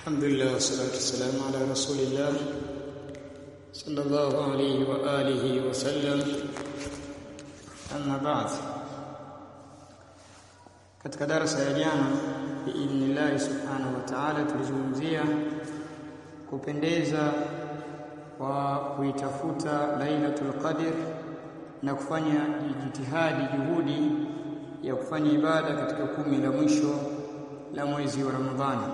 الحمد لله والصلاة والسلام على رسول الله صلى الله عليه وآله وسلم أما بعد katika darasa ya jana biidhnillahi subhanahu wa ta'ala tulizungumzia kupendeza kwa kuitafuta Lailatul Qadr na kufanya jitihadi juhudi ya kufanya ibada katika kumi la mwisho la mwezi wa Ramadhani.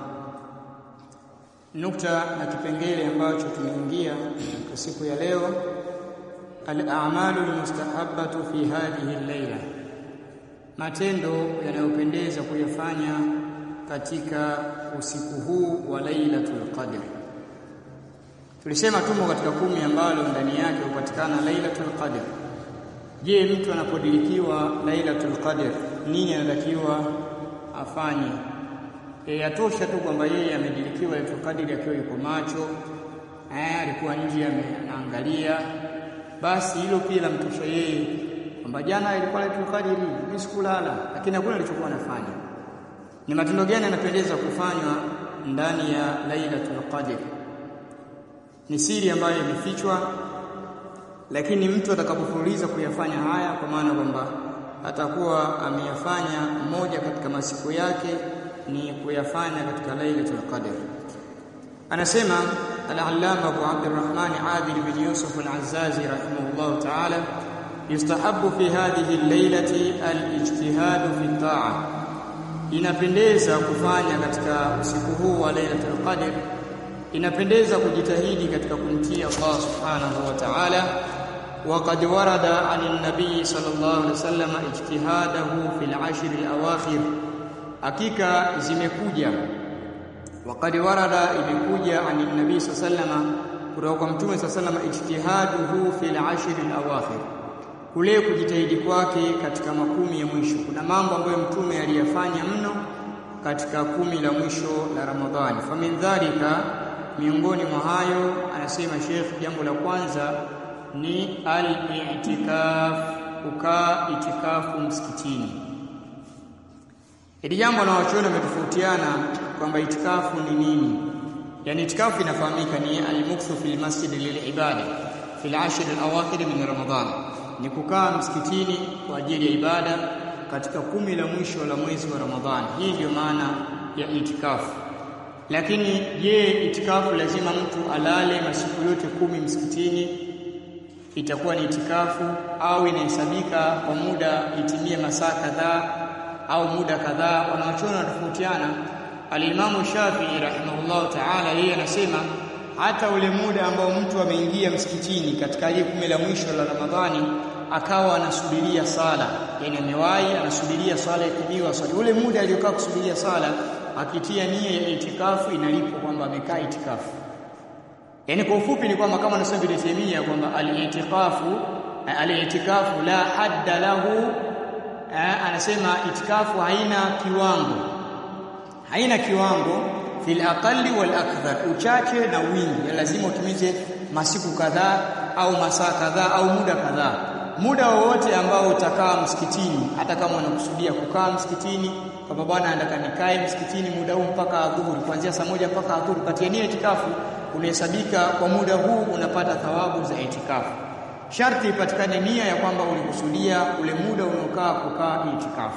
Nukta na kipengele ambacho tumeingia kwa siku ya leo, al-a'malu al-mustahabbatu fi hadhihi al-laila, matendo yanayopendeza kuyafanya katika usiku huu wa Lailatul Qadr. Tulisema tumo katika kumi ambalo ndani yake hupatikana Lailatul Qadr. Je, mtu anapodilikiwa Lailatul Qadr nini anatakiwa afanye? E, yatosha tu kwamba yeye amedilikiwa Lailatul Qadr akiwa yuko macho, eh, alikuwa nje anaangalia, basi hilo pia lamtosha yeye kwamba jana ilikuwa Lailatul Qadr, mimi sikulala, lakini hakuna alichokuwa anafanya. Ni matendo gani yanapendeza kufanywa ndani ya Lailatul Qadr? Ni siri ambayo imefichwa lakini mtu atakapofululiza kuyafanya haya kwa maana kwamba atakuwa ameyafanya moja katika masiku yake ni kuyafanya katika Lailatul Qadr. Anasema al-Allama Abu Abdurrahman Adil bin Yusuf al-Azzazi rahimahullah ta'ala yustahabbu fi hadhihi al-lailati al-ijtihad fi ta'a, inapendeza kufanya katika usiku huu wa Lailatul Qadr inapendeza kujitahidi katika kumtii Allah subhanahu wa ta'ala وقد ورد عن النبي صلى الله عليه وسلم اجتهاده في العشر الاواخر hakika zimekuja وقد ورد imekuja عن النبي صلى الله عليه وسلم kutoka kwa mtume صلى الله عليه وسلم ijtihaduhu في العشر الاواخر kule kujitahidi kwake katika makumi ya mwisho kuna mambo ambayo mtume aliyafanya mno katika kumi la mwisho la Ramadhani famin dhalika miongoni mwa hayo anasema Sheikh jambo la kwanza ni al-i'tikaf kukaa itikafu msikitini hili jambo na wachuoni wametofautiana kwamba itikafu ni nini yani itikafu inafahamika ni al-mukthu fil masjid lilibada fil ashr al-awakhir min ramadan ni kukaa msikitini kwa ajili ya ibada katika kumi la mwisho la mwezi wa Ramadhani hii ndio maana ya itikafu lakini je itikafu lazima mtu alale masiku yote kumi msikitini itakuwa ni itikafu au inahesabika kwa muda itimie masaa kadhaa au muda kadhaa wanawachuoni wanatofautiana alimamu Shafi'i rahimahullahu ta'ala yeye anasema hata ule muda ambao mtu ameingia msikitini katika ile kumi la mwisho la Ramadhani akawa anasubiria sala yani amewahi anasubiria sala ikimiwa swali ule muda aliyokaa kusubiria sala akitia nia ya itikafu inalipwa kwamba amekaa itikafu yani kwa ufupi ni kwamba kama anasema Ibn Taymiyyah kwamba al-i'tikafu al-i'tikafu la hadda lahu anasema itikafu haina kiwango haina kiwango fil aqalli wal akthar uchache na wingi lazima utimize masiku kadhaa au masaa kadhaa au muda kadhaa muda wowote ambao utakaa msikitini hata kama unakusudia kukaa msikitini kwamba bwana nataka nikae msikitini muda huu mpaka adhuhuri kuanzia saa moja mpaka adhuhuri kati ya nia itikafu unahesabika kwa muda huu unapata thawabu za itikafu sharti ipatikane nia ya kwamba ulikusudia ule muda unaokaa kukaa itikafu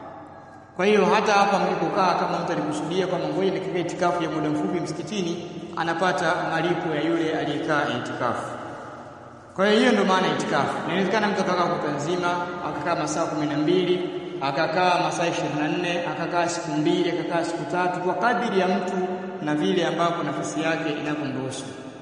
kwa hiyo hata hapa mlipokaa kama mtu alikusudia kwamba ngoja nikikaa itikafu ya muda mfupi msikitini anapata malipo ya yule aliyekaa itikafu kwa hiyo hiyo ndio maana itikafu. Inawezekana mtu akakaa kuta nzima, akakaa masaa kumi na mbili, akakaa masaa ishirini na nne, akakaa siku mbili, akakaa siku tatu, kwa kadiri ya mtu na vile ambapo nafasi yake inavyomruhusu.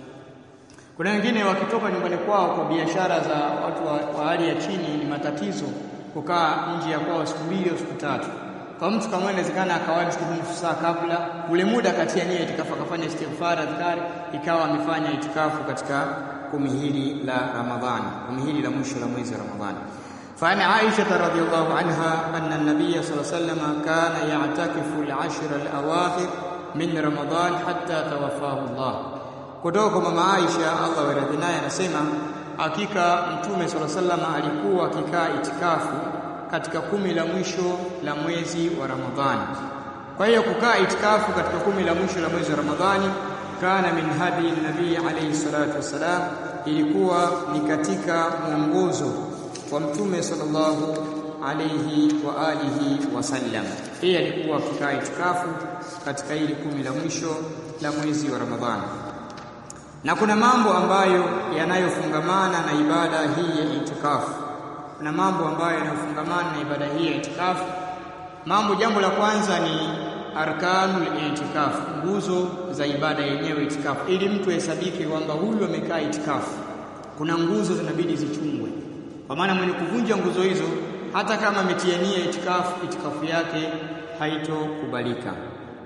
Kuna wengine wakitoka nyumbani kwao kwa biashara za watu wa, wa hali ya chini, ni matatizo kukaa nje ya kwao siku mbili au siku tatu. Kwa mtu kama inawezekana akawahi msikitini nusu saa kabla, ule muda katia nia itikafu, akafanya istighfar, adhkari, ikawa amefanya itikafu katika kumi hili la Ramadhani, kumi hili la mwisho la mwezi wa Ramadhani. فعن عائشة رضي الله عنها أن النبي صلى الله عليه وسلم كان يعتكف العشر الأواخر من رمضان حتى توفاه الله kutoka mama Aisha Allah waradhi naye anasema hakika mtume swalla sallama alikuwa akikaa itikafu katika kumi la mwisho la mwezi wa Ramadhani kwa hiyo kukaa itikafu katika kumi la mwisho la mwezi wa Ramadhani kana min hadi nabii alayhi salatu wassalam ilikuwa ni katika mwongozo wa mtume sallallahu alayhi wa alihi wasallam yeye alikuwa akikaa itikafu katika hili kumi la mwisho la mwezi wa Ramadhani na kuna mambo ambayo yanayofungamana na ibada hii ya itikafu kuna mambo ambayo yanayofungamana na ibada hii ya itikafu mambo jambo la kwanza ni arkanul itikafu nguzo za ibada yenyewe itikafu ili mtu ahesabike kwamba huyu amekaa itikafu kuna nguzo zinabidi zichungwe kwa maana mwenye kuvunja nguzo hizo hata kama ametia nia itikafu itikafu yake haitokubalika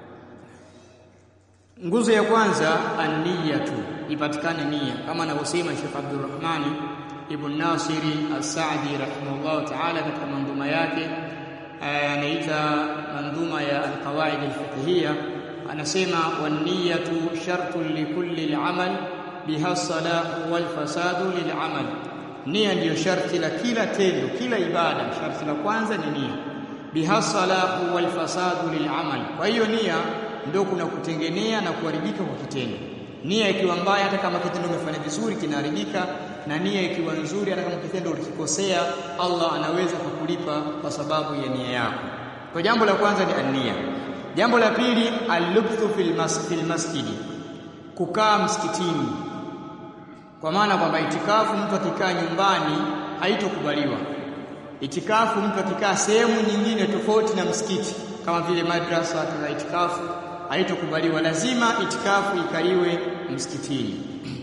nguzo ya kwanza an-niyatu ipatikane nia kama anavyosema Sheikh Abdurrahman Ibn Nasiri As-Saadi rahimahullah ta'ala katika manduma yake anaita manduma ya al-qawaid al-fiqhiyya anasema wan-niyatu shartun li kulli al-amal biha salahu wal fasadu lil amal nia ndiyo sharti la kila tendo kila ibada sharti la kwanza ni nia biha salahu wal fasadu lil amal kwa hiyo nia ndio kuna kutengenea na kuharibika kwa kitendo nia ikiwa mbaya hata kama kitendo umefanya vizuri kinaharibika na nia ikiwa nzuri hata kama kitendo ulikikosea Allah anaweza kukulipa kwa sababu ya nia yako kwa jambo la kwanza ni ania jambo la pili al-lubthu fil masjid masjidi kukaa msikitini kwa maana kwamba itikafu mtu akikaa nyumbani haitokubaliwa itikafu mtu akikaa sehemu nyingine tofauti na msikiti kama vile madrasa na itikafu haitokubaliwa lazima itikafu ikaliwe msikitini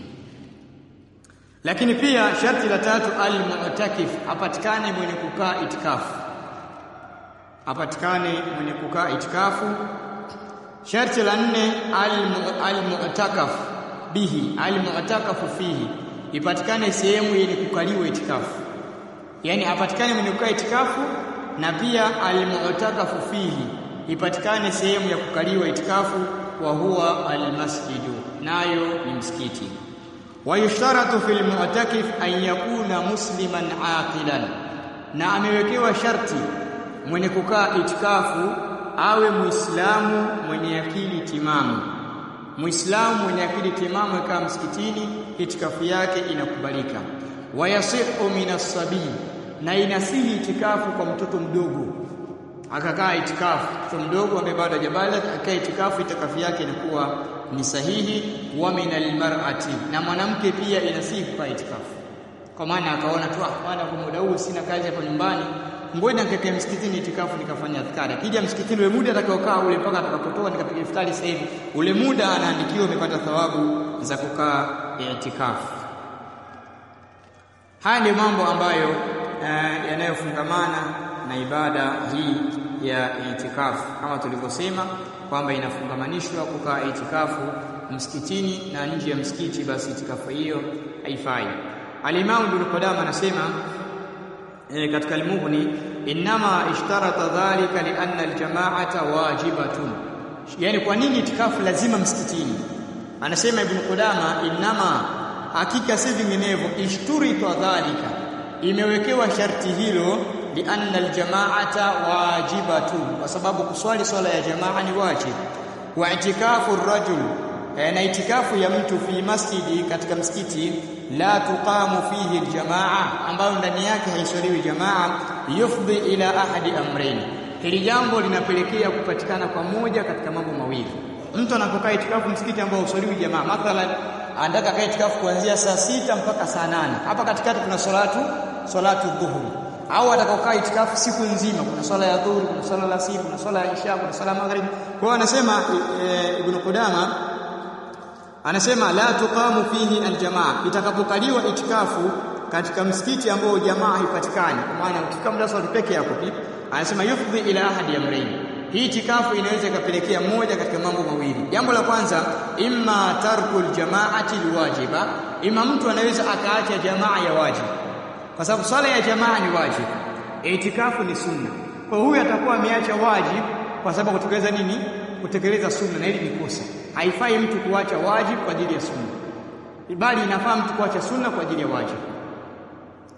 lakini pia sharti la tatu al-mu'takif apatikane mwenye kukaa itikafu apatikane mwenye kukaa itikafu sharti la nne al-mu'takaf bihi al-mu'takafu fihi ipatikane sehemu yenye kukaliwa itikafu yani apatikane mwenye kukaa itikafu na pia al-mu'takafu fihi ipatikane sehemu ya kukaliwa itikafu wa huwa al-masjidu nayo ni msikiti wayushtaratu fil mu'takif an yakuna musliman aqilan na amewekewa sharti mwenye kukaa itikafu awe muislamu mwenye akili timamu muislamu mwenye akili timamu akaa msikitini itikafu yake inakubalika wayasihu minas sabii na inasihi itikafu kwa mtoto mdogo akakaa itikafu mtoto mdogo ambaye bado hajabaligh akaa itikafu itikafu yake inakuwa ni sahihi wa minal mar'ati na mwanamke pia inasihi kukaa itikafu kwa maana akaona tu ah bwana kwa muda huu sina kazi hapa nyumbani ngoja nikakaa msikitini itikafu nikafanya adhkari akija msikitini ule muda atakaokaa ule mpaka atakapotoka nikapiga iftari sasa hivi ule muda anaandikiwa umepata thawabu za kukaa itikafu haya ndio mambo ambayo uh, yanayofungamana na ibada hii ya itikafu kama tulivyosema kwamba inafungamanishwa kukaa itikafu msikitini na nje ya msikiti basi itikafu hiyo haifai al-Imam Ibn Qudama anasema e, katika al-Mughni inma ishtarata dhalika lianna al-jama'ata wajibatun yani kwa nini itikafu lazima msikitini anasema Ibn Qudama inma hakika si vinginevyo ishturita dhalika imewekewa sharti hilo lianna aljamaata wajibatun kwa sababu kuswali swala ya jamaa ni wajib wa itikafu rajul na itikafu ya mtu fi masjidi katika msikiti la tuqamu fihi aljamaa ambayo ndani yake haiswaliwi jamaa yufdi ila ahadi amrayn hili jambo linapelekea kupatikana kwa moja katika mambo mawili mtu anapokaa itikafu msikiti ambao uswaliwi jamaa mathalan anataka kaa itikafu kuanzia saa sita mpaka saa nane hapa katikati kuna salatu salatu dhuhuri au atakaokaa itikafu siku nzima kuna swala ya dhuhuri kuna swala la siku kuna swala ya isha kuna swala ya maghrib kwa hiyo anasema e, ibn Qudama anasema la tuqamu fihi aljamaa itakapokaliwa itikafu katika msikiti ambao jamaa haipatikani kwa maana ukikaa muda swali peke yako anasema yufdhi ila ahadi amrayn hii itikafu inaweza ikapelekea moja katika mambo mawili jambo la kwanza imma tarku aljamaati alwajiba ima mtu anaweza akaacha jamaa ya wajibu kwa sababu swala ya jamaa ni wajibu itikafu ni sunna kwa huyu atakuwa ameacha wajibu kwa sababu kutekeleza nini kutekeleza sunna na hili ni kosa haifai mtu kuacha wajibu kwa ajili ya sunna bali inafaa mtu kuacha sunna kwa ajili ya wajibu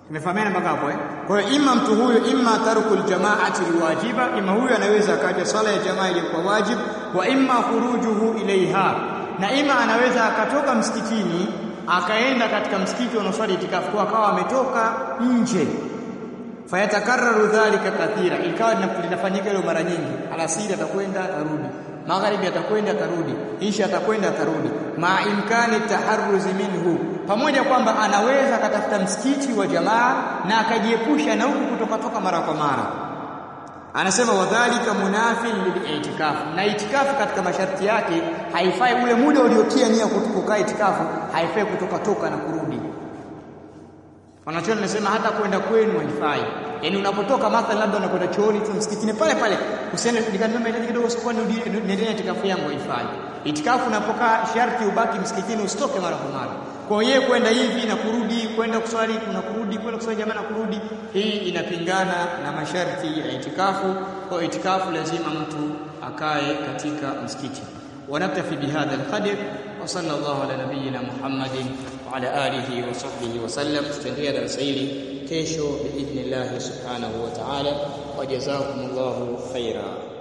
Tumefahamiana mpaka hapo eh? Kwa hiyo ima mtu huyo imma tarkul jamaati liwajiba, ima huyo anaweza akaja swala ya jamaa iliyokuwa wajib, wa imma khurujuhu ilaiha, na ima anaweza akatoka msikitini akaenda katika msikiti unaoswali itikafu kwa akawa ametoka nje fayatakarraru dhalika kathira, ikawa linafanyika hilo mara nyingi. Alasiri atakwenda atarudi, magharibi atakwenda atarudi, isha atakwenda atarudi, ma imkani taharruzi minhu, pamoja kwamba anaweza akatafuta msikiti wa jamaa na akajiepusha na huku kutoka toka mara kwa mara. Anasema wadhalika munafin lilitikafu, na itikafu katika masharti yake haifai ule muda uliotia nia kukaa itikafu, haifai kutoka toka na kurudi Wanachuoni nasema hata kwenda kwenu haifai. Yaani unapotoka mathalan labda unakwenda chooni tu msikitini pale pale, usiende nikanunua mahitaji kidogo sokoni niendelee itikafu yangu haifai. Itikafu unapokaa sharti ubaki msikitini usitoke mara kwa mara. Kwa hiyo kwenda hivi na kurudi, kwenda kuswali na kurudi, kwenda kuswali jamaa na kurudi, hii inapingana na masharti ya itikafu. Kwa itikafu lazima mtu akae katika msikiti. ونكتفي بهذا القدر وصلى الله على نبينا محمد وعلى آله وصحبه وسلم تستنهي درس hili kesho باذن الله سبحانه وتعالى وجزاكم الله خيرا